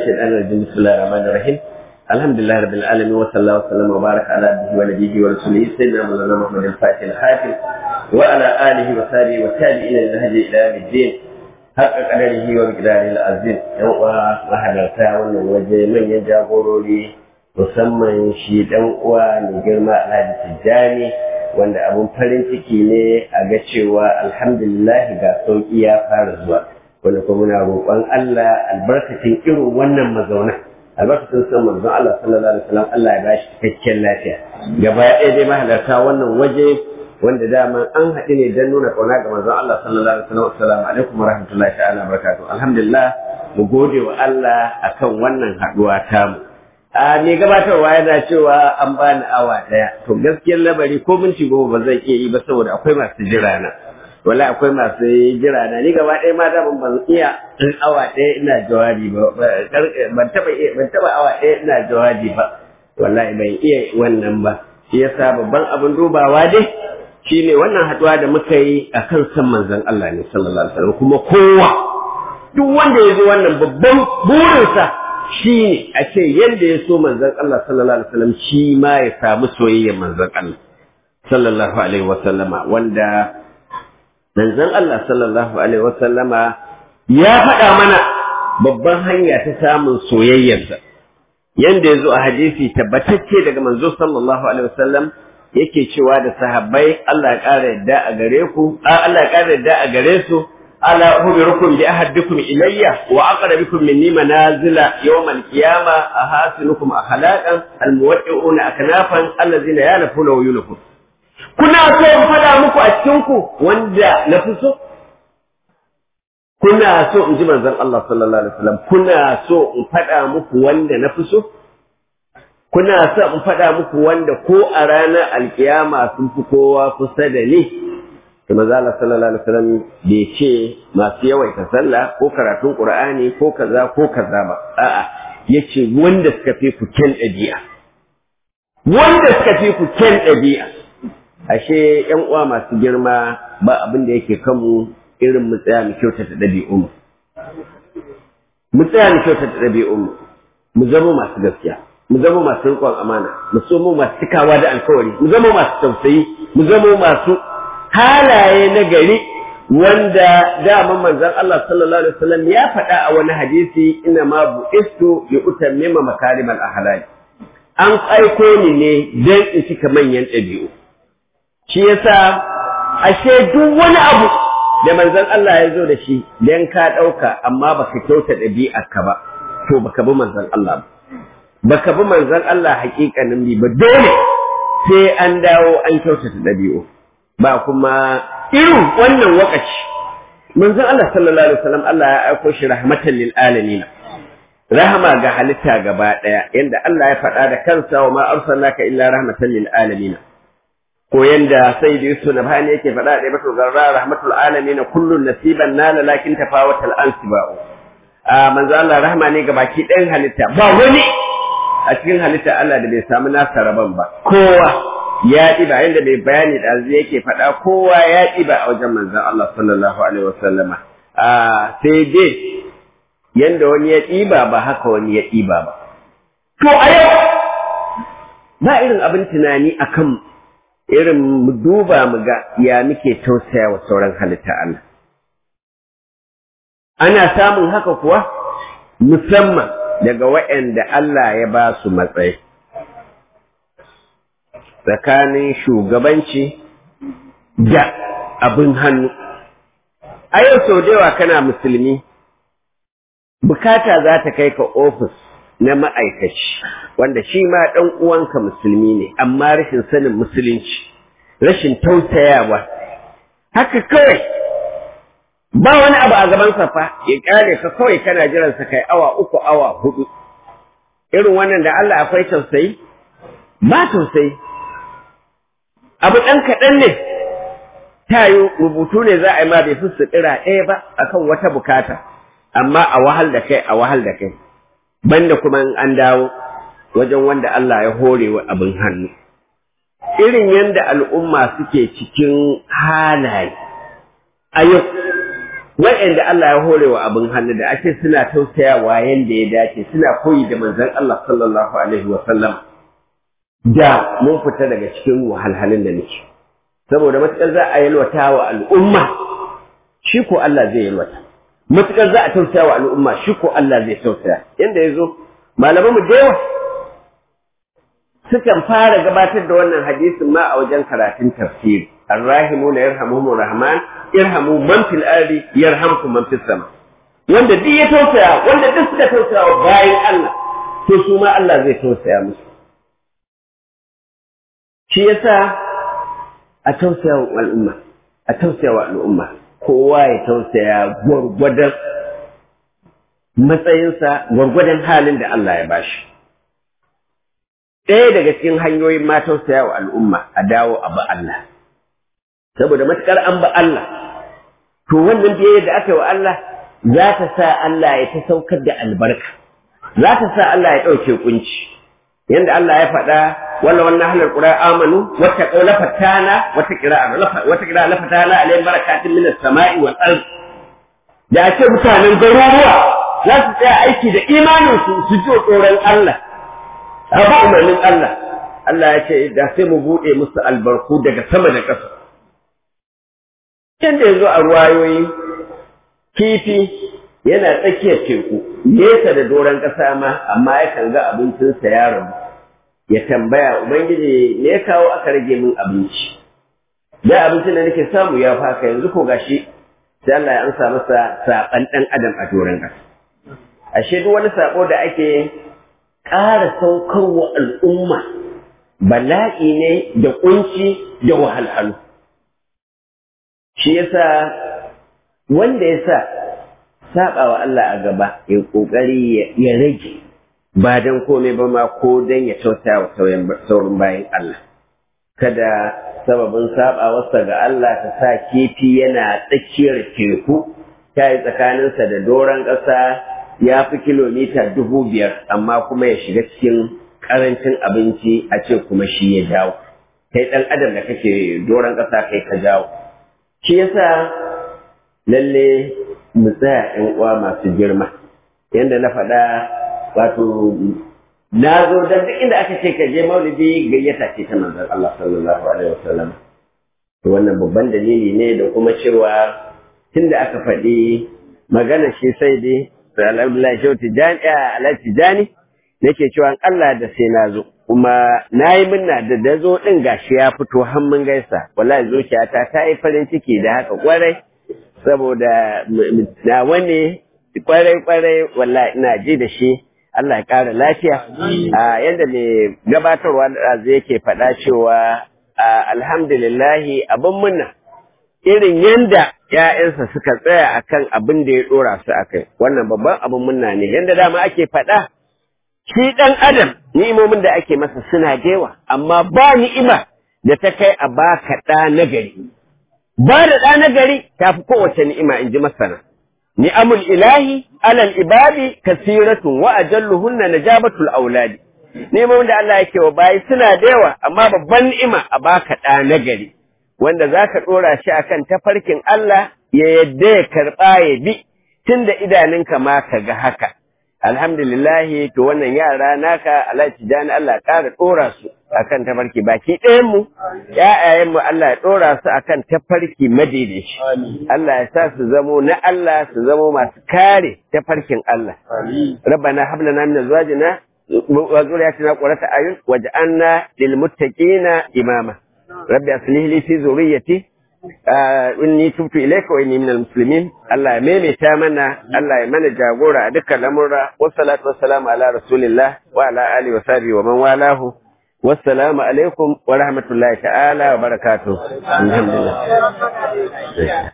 الشيطان الرجيم بسم الله الرحمن الرحيم الحمد لله رب العالمين وصلى الله وسلم وبارك على عبده ونبيه ورسوله سيدنا مولانا محمد الفاتح الحاكم وعلى اله وصحبه والتابعين للهدي الى يوم الدين حق قدره ومقداره العظيم يوم mahalarta wannan waje manyan jagorori musamman shi dan uwa mai girma Alhaji Tijjani wanda abun farin ciki ne a ga cewa alhamdulillah ga sauki ya fara zuwa wanda kuma muna roƙon Allah albarkacin irin wannan mazauna albarkacin san manzon Allah sallallahu alaihi wasallam Allah ya bashi cikakken lafiya gaba ɗaya dai mahalarta wannan waje wanda dama an haɗu ne don nuna ƙauna ga manzon Allah sallallahu alaihi wasallam assalamu alaikum warahmatullahi ta'ala barakatuh alhamdulillah mu gode wa Allah akan wannan haɗuwa tamu a me gabatarwa yana cewa an bani awa ɗaya to gaskiyar labari ko minti goma ba zan iya yi ba saboda akwai masu jira na wala akwai masu jira na ni gaba ɗaya ma daman ban iya in awa ɗaya ina jawabi ba ban taɓa ban taɓa awa ɗaya ina jawabi ba wallahi ban iya wannan ba shi yasa babban abin dubawa dai shine wannan haɗuwa da muka yi akan san manzon Allah ne sallallahu alaihi wasallam kuma kowa duk wanda ya zo wannan babban burinsa shi ne a ce yadda ya so manzon Allah sallallahu alaihi wasallam shi ma ya samu soyayyar manzon Allah sallallahu alaihi wasallama wanda manzon Allah sallallahu alaihi wasallama ya faɗa mana babban hanya ta samun soyayyarsa yanda ya zo a hadisi tabbatacce daga manzo sallallahu alaihi wasallam yake cewa da sahabbai Allah ya ƙara yadda a gare ku Allah ya ƙara yadda a gare su ala ukhbirukum bi ahadikum ilayya wa aqrabukum minni manazila yawm al-qiyamah ahasinukum akhlaqan al-muwaddi'una aknafan allazina yanfuna wa yunfun kuna so in faɗa muku a cikinku wanda na fi so? Kuna so in ji manzon Allah sallallahu Alaihi wasallam kuna so in faɗa muku wanda na fi so? Kuna so in faɗa muku wanda ko a ranar alkiyama sun fi kowa kusa da ni? Da manzon Allah sallallahu Alaihi wasallam bai ce masu yawaita sallah ko karatun Qur'ani ko kaza ko kaza ba. A'a, yace wanda suka fi ku kyan ɗabi'a. Wanda suka fi ku kyan ɗabi'a. ashe yan uwa masu girma ba abin da yake kanmu irin mu tsaya mu kyautata ɗabi'un mu tsaya mu kyautata ɗabi'un mu zama masu gaskiya mu zama masu riƙon amana mu zama masu cikawa da alkawari mu zama masu tausayi mu zama masu halaye na gari wanda dama manzon Allah sallallahu alaihi wasallam ya faɗa a wani hadisi ina ma bu'istu li utammima makarimal ahlak an aiko ni ne dan in cika manyan ɗabi'u shi yasa ashe duk wani abu da manzon Allah ya zo da shi dan ka ɗauka amma baka kyauta ɗabi'arka ba to baka bi manzon Allah ba baka bi manzon Allah hakikanin bi ba dole sai an dawo an kyautata ɗabi'u ba kuma irin wannan wakaci manzon Allah sallallahu alaihi wasallam Allah ya aiko shi rahmatan lil alamin rahama ga halitta gaba ɗaya yanda Allah ya faɗa da kansa wa ma arsalnaka illa rahmatan lil alamin ko yanda sai da Yusuf Nabhani yake faɗa da Ibnu Zarra rahmatul alamin kullun nasiban nala lakin tafawatal ansiba'u a manzo Allah rahma ne ga baki ɗayan halitta ba wani a cikin halitta Allah da bai samu nasa rabon ba kowa ya ɗiba yanda mai bayani da zai yake faɗa kowa ya ɗiba a wajen manzon Allah sallallahu alaihi wasallama a sai dai yanda wani ya ɗiba ba haka wani ya ɗiba ba to a yau ba irin abin tunani akan irin mu duba mu ga ya muke tausaya wa sauran halitta Allah. Ana samun haka kuwa musamman daga waɗanda Allah ya ba su matsayi. Tsakanin shugabanci da abin hannu. A yau sau da yawa kana musulmi, bukata za ta kai ka ofis na ma'aikaci wanda shi ma ɗan uwanka musulmi ne amma rashin sanin musulunci rashin tausayawa haka kawai ba wani abu a gaban fa ya ƙare ka kawai kana jiran sa kai awa uku awa hudu irin wannan da Allah akwai tausayi ba tausayi abu ɗan kaɗan ne tayo rubutu ne za a yi ma bai fi suɗira ɗaya ba akan wata bukata amma a wahal da kai a wahal da kai banda kuma in an dawo wajen wanda Allah ya hore wa abin hannu. Irin yadda al'umma suke cikin halaye, a yau waɗanda Allah ya hore wa abin hannu da ake suna tausayawa yanda ya dace suna koyi da manzon Allah sallallahu alaihi wa sallam da mun fita daga cikin wahalhalun da nake saboda matuƙar za a yalwata wa al'umma shi ko Allah zai yalwata matuƙar za a tausaya wa al'umma shi ko Allah zai tausaya yanda ya zo malaman mu da yawa sukan fara gabatar da wannan hadisin ma a wajen karatun tafsiri arrahimuna yarhamuhumur rahman irhamu man fil ardi yarhamkum man fis sama wanda duk ya tausaya wanda duk suka tausaya wa bayan Allah to su ma Allah zai tausaya musu shi yasa a tausaya wa al'umma a tausaya wa al'umma kowa ya tausaya gwargwadon matsayinsa gwargwadon halin da Allah ya bashi ɗaya daga cikin hanyoyin ma tausaya wa al'umma a dawo a ba Allah saboda matukar an ba Allah to wannan biyayya da aka yi wa Allah za ta sa Allah ya ta saukar da albarka za ta sa Allah ya ɗauke kunci yanda Allah ya faɗa wala wannan halar qura amanu wata qawla fatana wata qira'a wata qira'a la fatana alayhim barakatun minas sama'i wal ard da ake mutanen garuruwa za su tsaya aiki da imanin su su ji tsoron Allah abu umarnin Allah Allah ya ce da sai mu buɗe musu albarku daga sama da ƙasa yadda yanzu a ruwayoyi kifi yana tsakiyar teku nesa da doron ƙasa ma amma yakan ga abincinsa ya rabu ya tambaya ubangiji me ya kawo aka rage min abinci da abincin da nake samu ya faka yanzu ko gashi sai Allah ya amsa masa saɓan ɗan adam a doron ƙasa ashe duk wani saɓo da ake ƙara saukar wa al'umma bala'i ne da ƙunci da wahalhalu shi yasa wanda ya sa saba wa Allah a gaba ya kokari ya rage ba dan komai ba ma ko dan ya tausaya wa sauran bayan Allah kada sababin sabawarsa ga Allah ta sa kifi yana tsakiyar teku ta yi tsakaninsa da doron ƙasa ya fi kilomita dubu biyar amma kuma ya shiga cikin ƙarancin abinci a ce kuma shi ya jawo kai ɗan adam da kake doron ƙasa kai ka jawo shi yasa lalle mu tsaya ‘yan uwa masu girma yadda na faɗa wato na zo don duk inda aka ce ka je maulidi gayyata ce ta manzon Allah sallallahu alaihi wasallam wannan babban dalili ne da kuma cewa tunda aka faɗi magana shi sai dai alhamdulillah shehu tijani alhaji tijani nake cewa Allah da sai na zo kuma na yi minna da da zo ɗin gashi ya fito hannun gaisa wallahi zuciyata ta yi farin ciki da haka kwarai saboda na wani kwarai kwarai wallahi ina ji da shi Allah ya ƙara lafiya a yadda mai gabatarwa da zai yake faɗa cewa alhamdulillahi abin munna irin yanda ‘ya'yansa suka tsaya akan abin da ya ɗora su a kai wannan babban abin munna ne yadda dama ake faɗa shi ɗan adam ni'imomin da ake masa suna gewa amma ba ni'ima da ta kai a baka ɗa nagari ba da ɗa nagari ta fi kowace ni'ima in ji masana ni'amul ilahi alal ibadi kasiratun wa ajalluhunna najabatul auladi ni'imomin da Allah yake wa bayi suna da yawa amma babban ni'ima a baka ɗa nagari wanda zaka ɗora shi akan tafarkin Allah ya yadda ya karɓa ya bi tunda idanunka ma ka ga haka alhamdulillahi to wannan yara naka Allah tijani Allah ƙara ɗora su akan tafarki baki ɗayan mu ƴaƴayen mu Allah ya ɗora su akan tafarki madaidaici Allah ya sa su zamo na Allah su zamo masu kare tafarkin Allah rabbana hab lana min azwajina wa zurriyyatina qurrata ayun waj'alna lil muttaqina imama rabbi aslih li fi zurriyyati inni tubtu ilayka wa inni minal muslimin Allah ya maimaita mana Allah ya mana jagora a dukkan lamurra wassalatu wassalamu ala rasulillah wa ala alihi wa sahbihi wa man walahu wassalamu alaikum wa rahmatullahi ta'ala wa barakatuh alhamdulillah